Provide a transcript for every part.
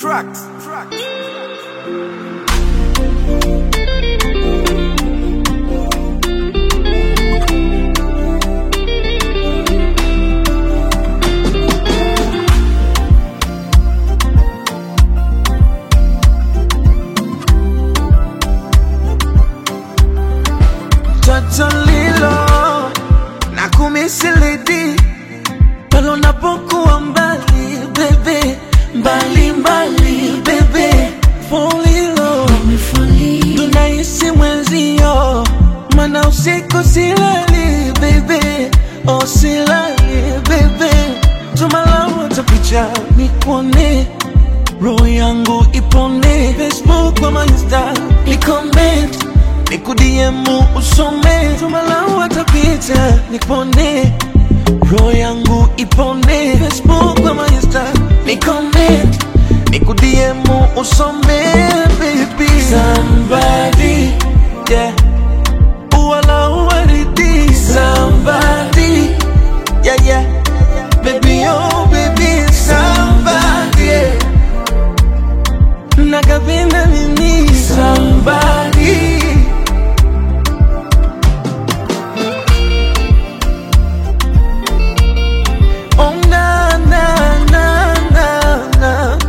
Tracks. Tracks. Toto lilo na kumisilidi pale unapokuwa mbali bebe, mbali mbali bebe, folilo tunaishi mwenzio, mana usiku silali bebe, oh silali bebe, tumalawa tapicha nikuone roho yangu ipone Facebook ama Insta ni comment nikudiemu usome tumalawa tapita nikupone roho yangu ipone Facebook ama Insta ni comment nikudiemu usome baby somebody yeah wala uwaridi somebody yeah yeah baby oh baby somebody yeah. nakapenda nini somebody Oh, na, na, na, na, na.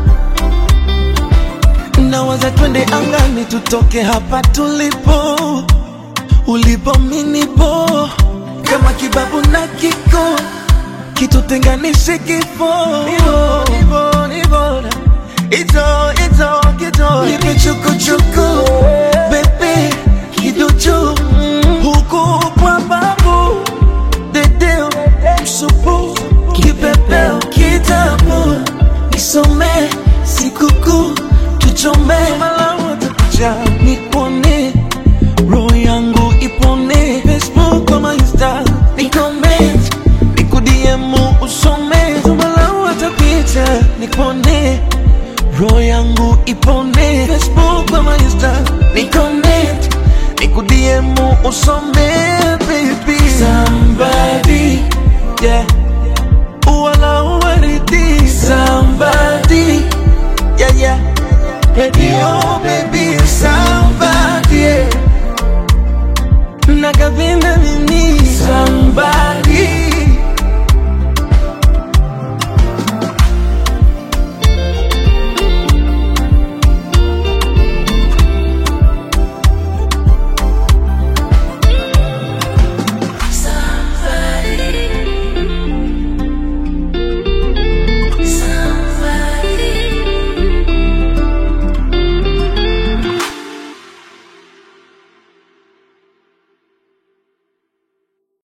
Nawaza twende angani tutoke hapa tulipo, ulipo minipo, kama kibabu na kiko kitutenganishe kifo. Nivo, nivo, nivo, ito, ito, kito, nipe chukuchuku, bebe, kiduchu, huku kwa babu dedeo msupu kipepeo kitabu nisome sikukuu tuchome malawa takuja nikuone roho yangu ipone facebook ama insta nikoment nikudiemu usome tumalawa tapicha nikuone roho yangu ipone facebook ama insta nikoment nikudiemu usome baby somebody yeah